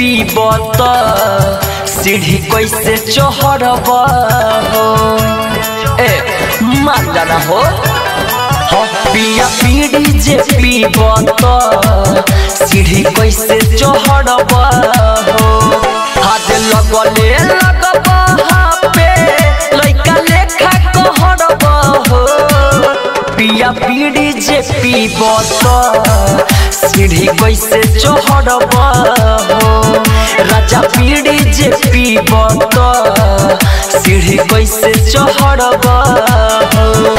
पीब त सीढ़ी कैसे चढ़ब हो ए मान जाना हो हो पिया पीढ़ी जे पीब त सीढ़ी कैसे चढ़ब हो हाथ लगले लगब पे लइका लेखा कहरब हो पिया पीढ़ी जे पीब त सीढ़ी कैसे चढ़ब हो राजा पीढ़ी जे पीब त सीढ़ी कैसे चढ़ब हो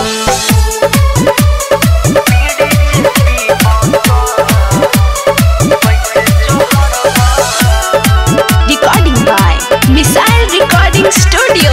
Recording by Missile Recording Studio.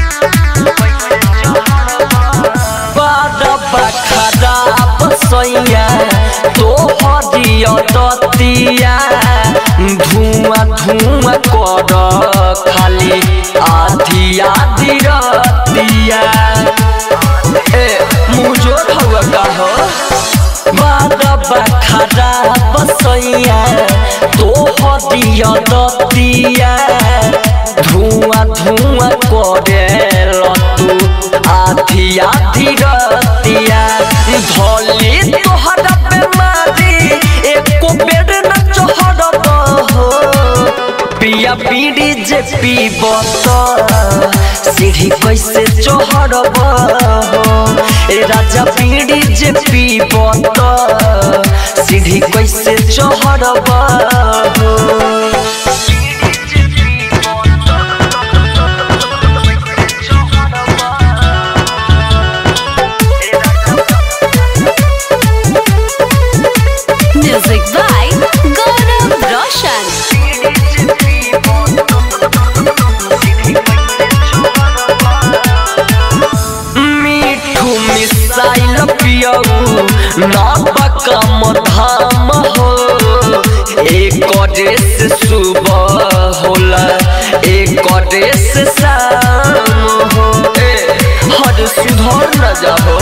बड़बा खराब सैया तोहरिया दतिया धुआं धुआं कर खाली आधी आधी रतिया ए मुझोर हुआ का हो बड़बा खराब सैया तोहरिया दतिया धुआं धुआं करे तू आधी आधी रतिया धोली तोहरा बेमारी एको बेर न चढ़ब हो पिया पीढ़ी जे पीब त सीढ़ी कैसे चढ़ब हो ए राजा पीढ़ी जे पीब त सीढ़ी कैसे चढ़ब हो Music by Gaurav Roshan. Mithu missile पियऊ नबकम धाम हो एक से सुबह होला एक से शाम हो ए हर सुधर न जाहो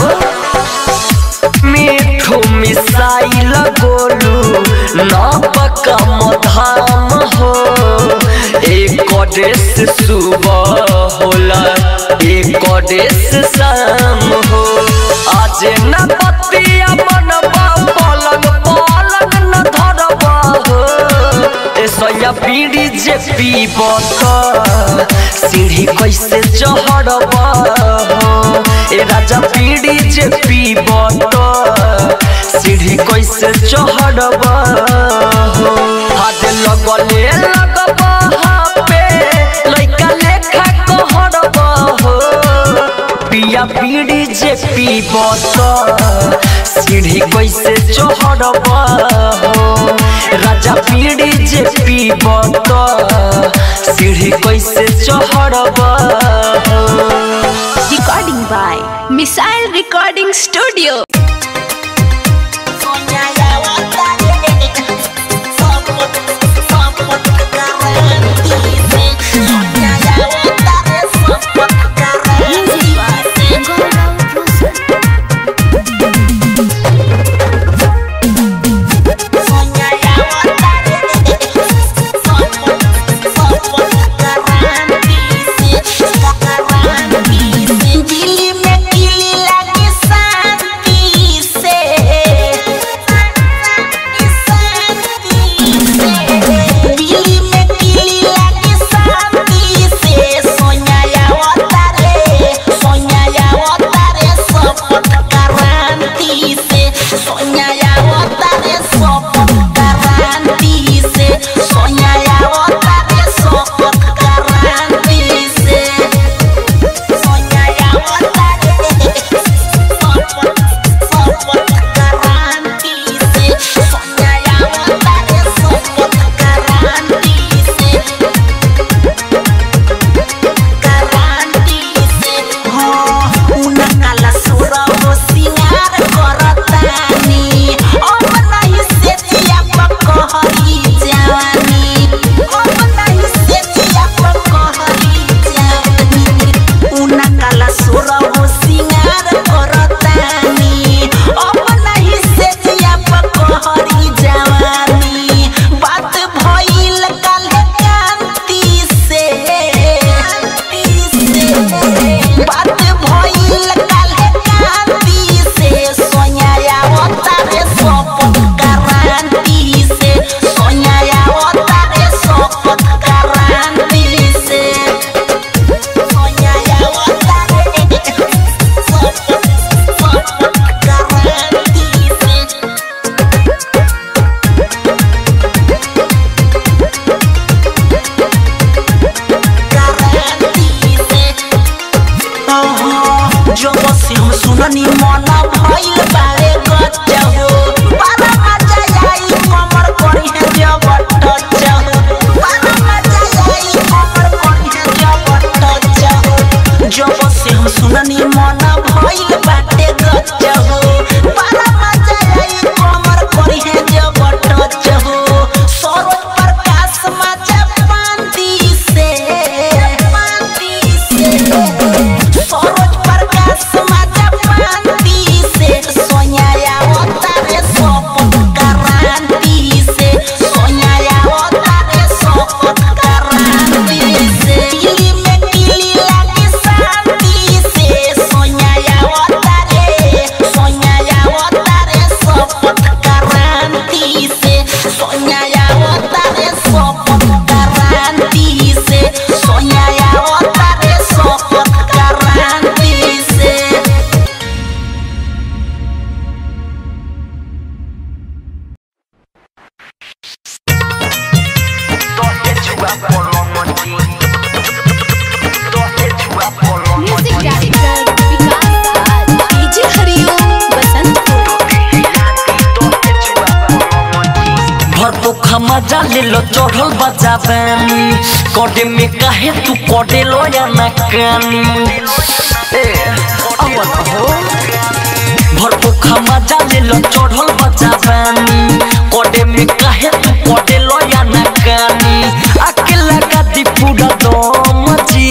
मिठू मिसाइल गोलू नबकम धाम हो एक से सुबह होला एक से शाम हो आज न बतिया मनबा पलंग पलंग न धरबा हो ए सैया पीढ़ी जे पीब त सीढ़ी कैसे चढ़ब हो ए राजा पीढ़ी जे पीब त सीढ़ी कैसे चढ़ब हो हाथ लगले लगब पे लइका लेखा कहरब हो पिया पीढ़ी जे पीब त सीढ़ी कैसे चढ़ब हो राजा पीढ़ी जे पीब त सीढ़ी कैसे चढ़ब हो Recording by Missile Recording Studio. Music by Gaurav Roshan. Delhi में किली लगी शांति से दिल्ली में किली लगी शांति से सोनिया आवता सुननी मन भइल बारे गच्चा हो बड़ा मजा आई कमर करी है जब टच हो बड़ा मजा आई कमर करी है जब टच हो जब से हम सुननी मन भइल बाटे गच्चा हो बड़ा मजा आई कमर करी है जब टच हो सरोज प्रकाश मजा पांती से पांती से सरोज प्रकाश मजा पांती से सोनिया अवतारे सपत करांती से सोनिया अवतारे सपत करांती से दिल्ली में किली लागे शांति से सोनिया अवतारे सोनिया अवतारे सपत करांती से सोनिया अवतारे सपत करांती से सोनिया अवतारे सपत करांती से music director Vikas Raj DJ Hariom Basantpur भर खमा जाले लो चढ़ल बजाबानी कडे में काहे तू कडे लो या ना कानी ए अवन हो भर खमा जाले लो चढ़ल बजाबानी कडे में काहे तू कडे लो या ना कानी आके लगा दी पूरा दम जी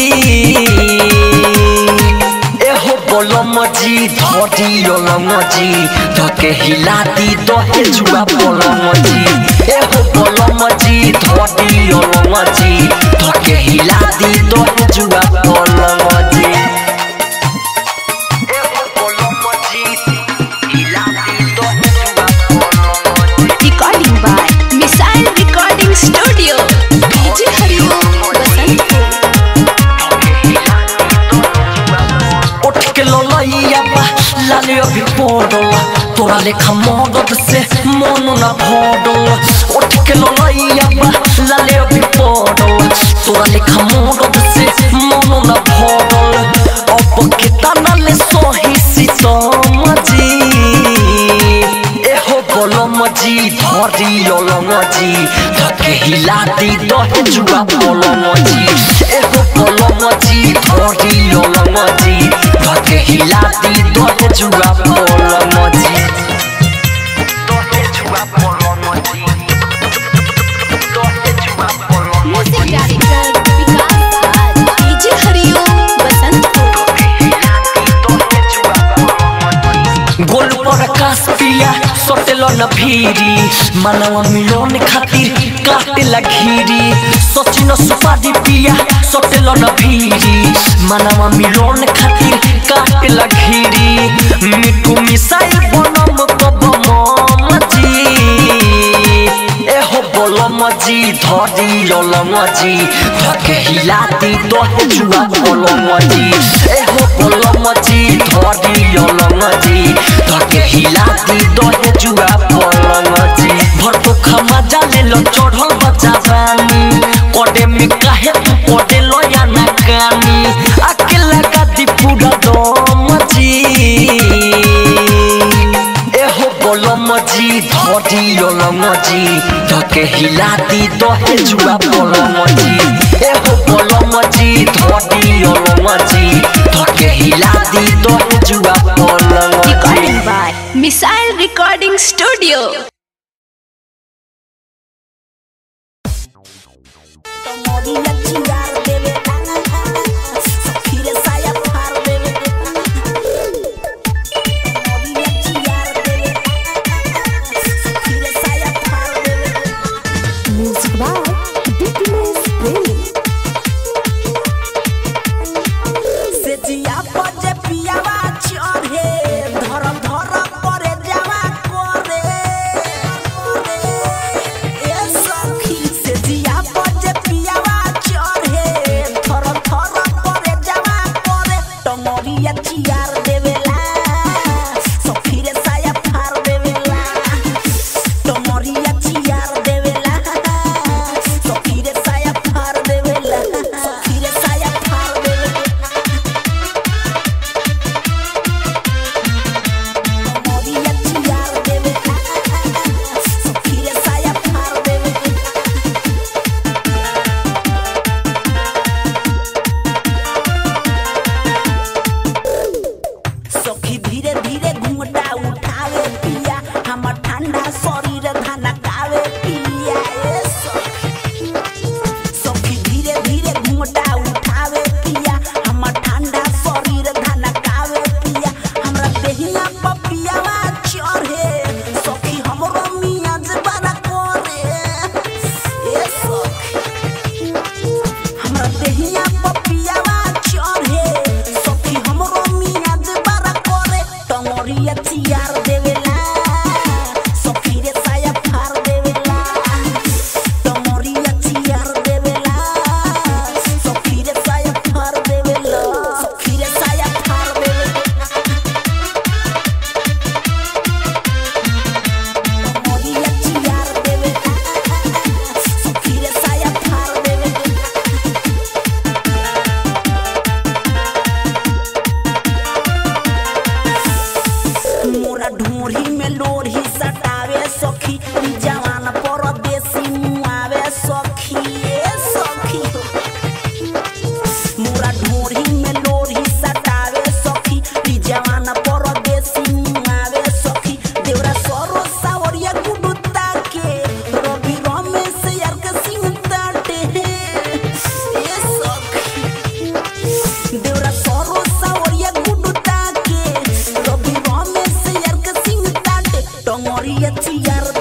एहो बोलो मजी धोती योलो मजी धके हिलाती दोहे जुआ बोलो मजी एहो बोलो मजी धोती योलो मजी धके हिलाती दोहे जुआ बोलो मजी एहो बोलो मजी हिलाती दोहे जुआ बोलो मजी recording by missile recording studio DJ Hariom Basantpur उठ के ललैया बा लाले अभी पड़ल तोरा लेखा मदद से मन न भरल उठ के ललैया बा लाले अभी पड़ल तोरा लेखा मदद से मन न भरल अब के तना ले सही सीतम जी एहो बोलम जी धरी ललम जी धके हिलाती दहे जुआ बोलम जी एहो बोलम जी धरी ललम जी धके हिलाती दहे जुआ बोलम जी दहे जुआ बोलम जी दहे जुआ बोलम music director Vikas Raj DJ Hariom Basantpur गोल पर आकाश पिया सोटेल न भीरी मानव मिलोन खातिर काटे लघीरी सचिन सुपारी पिया सोटेल न भीरी मानव मिलोन खातिर काटे लघीरी मिठू मिसाई बनम कब मजी एहो बोलम जी धरी ललम जी धके हिलाती दहे जुआ बोलम जी एहो बोलम जी धरी ललम जी धके हिलाती दहे जुआ बोलम जी भर तो खमा जाले लो चढ़ल बचावानी कडे में काहे तू कडे लो या ना कानी आके लगा दी पूरा दम जी एहो बोलम जी धरी ललम जी धके हिलाती दहे जुआ बोलम जी एहो बोलम जी धरी ललम जी धके हिलाती दहे जुआ बोलम जी recording by missile recording studio मोदी लच्छी यार देवे फिर साया फार देवे मोदी लच्छी यार देवे फिर साया फार देवे म्यूजिक बाय डिप्लोस प्रेमी से जिया पजे पियावा चढ़े धरम धरम करे जावा करे सखी धीरे धीरे घूमटा उठावे पिया हमर ठंडा शरीर धनकावे पिया ए सखी सखी धीरे धीरे घूमटा उठावे पिया हमर ठंडा शरीर धनकावे पिया हमरा देहिया पपियावा चढ़े सखी हमरो मियाँ जबाना करे ए सखी हमरा देहिया पपियावा चढ़े सखी हमरो मियाँ जबाना करे टंगरिया चियार देवेला सखी रे साया फार देवेला टंगरिया चियार देवेला सखी रे साया फार देवेला सखी रे साया फार देवेला टंगरिया चियार देवेला सखी रे साया फार देवेला मोरा ढूंढी में लोढ़ी सटावे सखी ई जवान परदेसी मुआवे सखी ए सखी मोरा ढूंढी में लोढ़ी सटावे सखी ई जवान परदेसी मुआवे सखी देवरा सरो सावरिया गुडुता के रवि रमेश यार के सिंह ताटे ए सखी देवरा सरो सावरिया गुडुता के रवि रमेश यार के सिंह ताटे टंगरिया चियार